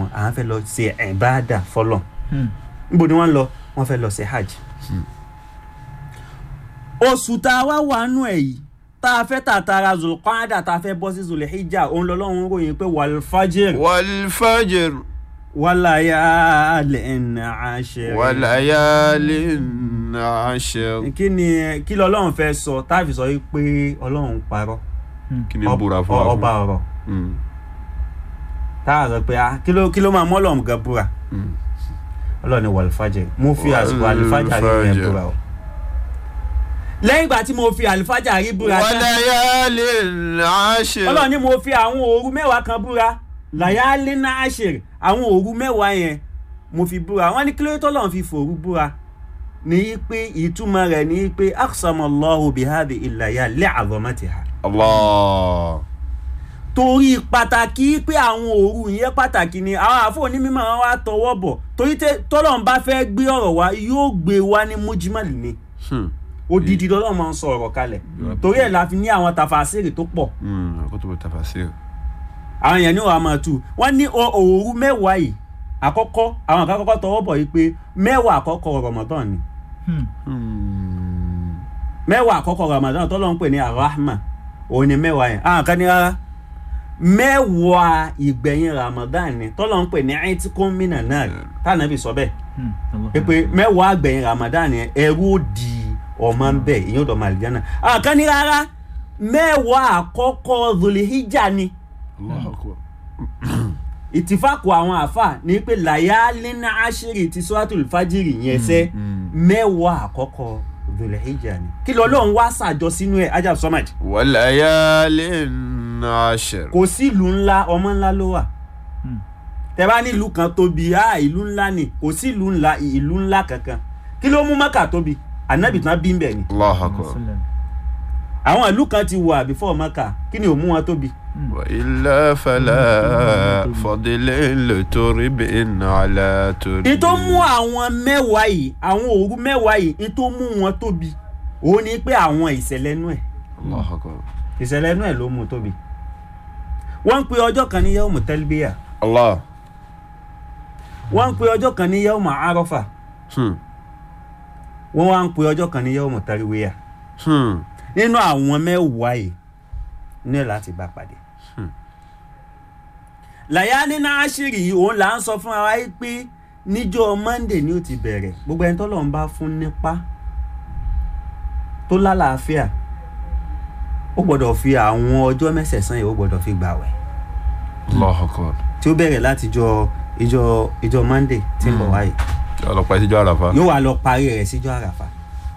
àwọn àwọn fẹ́ lọ ṣe ìbáàdà fọlọ́ níbo ni wọ́n lọ wọ́n fẹ́ lọ ṣe hajj. oṣù tá a wá wà nù ẹ̀ yìí tá a fẹ́ tàtàrà zulqaada tá a fẹ́ bọ́ sí zulhijja òun lọ́lọ́run ròyìn pé wàlfàjẹ́rì والفجر wàlàyàlẹ̀ àṣẹ. وليال عشر kí ni kí lọ́lọ́run fẹ́ sọ tá a fi sọ yìí pé ọlọ́run parọ́ kí ni búra fún Ọ- wa ọba ọ̀rọ̀ Mm, tá a sọ pé ah, kí ló kí ló máa mọ́ ọlọ́run gan búra mm. ọlọ́run ni wàlfàjẹ́rì mo fi àsìkò àlùfájà rí yẹn Wal-fajr. búra o. lẹ́yìn ìgbà tí mo fi àlùfájà rí búra tán وليال عشر ọlọ́run ni mo fi àwọn òru mẹ́wàá kan búra làyálé náà ṣèrè àwọn òru mẹ́wàá yẹn mo fi búra wọ́n ní kí ló dé tọ́lọ́run fi fòru búra ní í pé ìtumọ̀ rẹ̀ ní í pé aksamallahu bihadi ìlàyà li'azamatiha الله torí pàtàkì pé àwọn òru yẹn pàtàkì ni àwọn àfọ onímọ̀ wọn wá tọwọ́ bọ̀ torí tẹ- tọ́lọ́run bá fẹ́ gbé ọ̀rọ̀ wá yóò gbé wá ní mujmal ni Hmm. odidi lọ́lọ́run máa ń sọ ọ̀rọ̀ kalẹ̀ torí ẹ̀ la fi ní àwọn tafasiri tó pọ̀ Mm, كتب التفاسير àwọn èèyàn ní wàá máa tu wọ́n ní o- òru mẹ́wàá yìí àkọ́kọ́ àwọn kan kọ́kọ́ tọwọ́ bọ̀ yìí pé mẹ́wàá àkọ́kọ́ Ramadan ni Hmm. mẹ́wàá àkọ́kọ́ Ramadan tọ́lọ́ ń pè ní arahma òun ni mẹ́wàá yẹn àwọn kan ní rárá mẹ́wàá ìgbẹ̀yìn Ramadan ni tọ́lọ́ ń pè ní aitikun mina náà tànàbì sọ bẹ́ẹ̀ pé mẹ́wàá àgbẹ̀yìn Ramadan yẹn ẹrú ó di ọmọ ń bẹ̀ ìyẹn ò dọ̀ màlìjánà àwọn kan ní rárá mẹ́wàá àkọ́kọ́ Dhul-Hijjah ni الله أكبر ìtìfàkù àwọn àfà ní pé làyálínà àṣírí ti suratul fajiri yẹn sẹ́ mẹ́wàá àkọ́kọ́ Dhul-Hijjah ni kí lọ́lọ́run wá ṣàjọ sínú ẹ̀ ajá sọ́màjì وليال عشر kò sí ìlú ńlá ọmọ ńlá ló wà tẹ bá ní ìlú kan tóbi á ìlú ńlá ni kò sí ìlú ńlá ìlú ńlá kankan kí ló mú Mákà tóbi ànábì tán bí ń bẹ̀ ni الله أكبر àwọn ìlú kan ti wà before Mákà kí ni ò mú wọn tóbi وإلا فلا فضل لترب على ترب ní tó mú àwọn mẹ́wàá yìí àwọn òru mẹ́wàá yìí ní tó mú wọn tóbi òun ni pé àwọn ìṣẹ̀lẹ̀ inú ẹ̀ الله أكبر ìṣẹ̀lẹ̀ inú ẹ̀ ló mú tóbi wọ́n ń pe ọjọ́ kan ní yawmu talbiya الله wọ́n ń pe ọjọ́ kan ní yawmu arafa Hmm. wọ́n wá ń pe ọjọ́ kan ní yawmu tarwiya Hmm. nínú àwọn mẹ́wàá yìí ní ẹ̀ láti bá pàdé Hmm. làyà nínú àṣírí yìí òun là ń sọ fún wa yìí pé níjọ́ monday ni ó ti bẹ̀rẹ̀ gbogbo ẹni tọ́lọ́ ń bá fún nípa tó lálàáfíà ó gbọ́dọ̀ fi àwọn ọjọ́ mẹ́sẹ̀sán yìí ó gbọ́dọ̀ fi gbàwẹ̀ الله أكبر tí ó bẹ̀rẹ̀ láti jọ ìjọ ìjọ monday tí ń bọ̀ wáyé ọlọ́pàá ìṣẹ́jọ́ àràfà yóò wá lọ parí rẹ̀ síjọ́ àràfà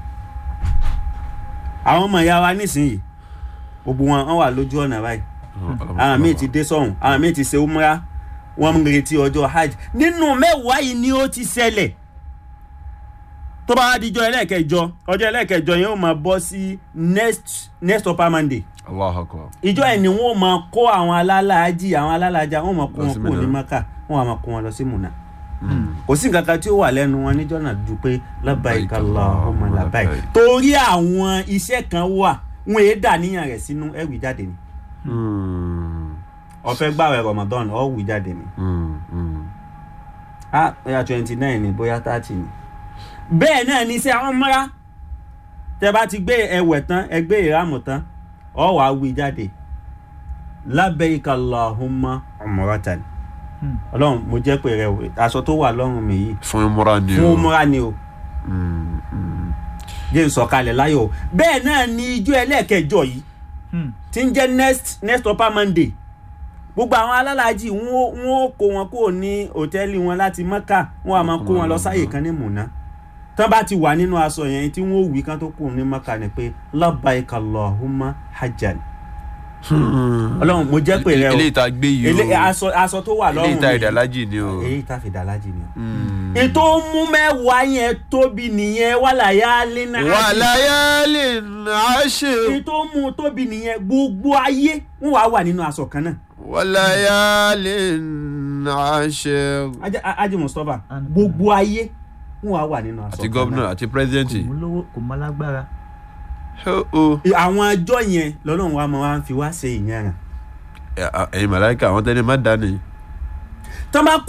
àwọn ọmọ ìyá wa nísìnyìí gbogbo wọn wọn wà lójú ọ̀nà báyìí àwọn míì ti dé sọ́hùn àwọn míì ti ṣe umra wọ́n ń retí ọjọ́ hajj nínú mẹ́wàá yìí ni ó ti ṣẹlẹ̀ tó bá wá dijọ́ ẹlẹ́ẹ̀kẹjọ ọjọ́ ẹlẹ́ẹ̀kẹjọ yẹn ó máa bọ́ sí next next upper monday Allahu Akbar ìjọ ẹ̀ ni wọ́n máa kó àwọn alálàájì àwọn alálàájá wọ́n máa kó Lọ wọn sí kúrò ní Mínà. maka wọ́n á máa kó wọn lọ sí mùnà Hmm. kò sí nǹkan kan tí ó wà lẹ́nu wọn níjọ́ náà ju pé labbaik Labbaik Allahumma Allahumma labbaik labbaik. torí àwọn iṣẹ́ kan wà wọn èé dà níyàn rẹ̀ sínú ẹ̀wì jáde ni Hmm. ó fẹ́ gbààwẹ̀ Ramadan ó wì jáde ni Hmm. Hmm. ah bóyá twenty nine ni bóyá thirty ni. bẹ́ẹ̀ náà ní sẹ́ umra tẹ́ bá ti gbé ẹwẹ̀ tán ẹ gbé ìrámù tán ọ wàá wí jáde labbaik Allahumma umratan ọlọ́run mo jẹ́ pé rẹ o aṣọ tó wà lọ́rùn mi yìí fún ìmúra ni fún o umra ni o Hmm. Hmm. jẹ́ n sọ̀kalẹ̀ láyọ̀ o bẹ́ẹ̀ náà ni ijó ẹlẹ́ẹ̀kẹjọ yìí tí ń jẹ́ next next upper monday gbogbo àwọn alálàájì wọn ó- wọn ó kó wọn kúrò ní òtẹ́ẹ̀lì wọn láti mọ́kà wọn á máa kó wọn lọ sáyè kan ní mùnà tán bá ti wà nínú aṣọ yẹn tí wọn ó wí kán tó kúrò ní mọ́kà ni pé labbaik Allahumma hajjan Hmm. ọlọ́run mo jẹ́ pé rẹ o eléyìí tá a gbé yìí Ele- o aṣọ aṣọ tó wà eléyìí lọ́rùn tá mi ìdàlájì ni o èyí tá fi dàlájì ni o Hmm. ètò mú mẹ́wàá yẹn tóbi nìyẹn wàlàyé lẹ́nà wa layalin ashir ètò mú tóbi nìyẹn gbogbo ayé wọn wà wà nínú aṣọ kan náà wa layalin ashir Ajá- A- Haji Mustapha gbogbo ayé wọn wà wà nínú aṣọ àti kan gómìnà náà àti pírẹsidẹ́ǹtì kò mú lówó kò mọ lágbára. o àwọn ọjọ́ yẹn lọ́lọ́run wa máa ń fi wá ṣe ìyẹn ràn ẹ̀yin màláìka àwọn tẹ́lẹ̀ má dání. tọ́ bá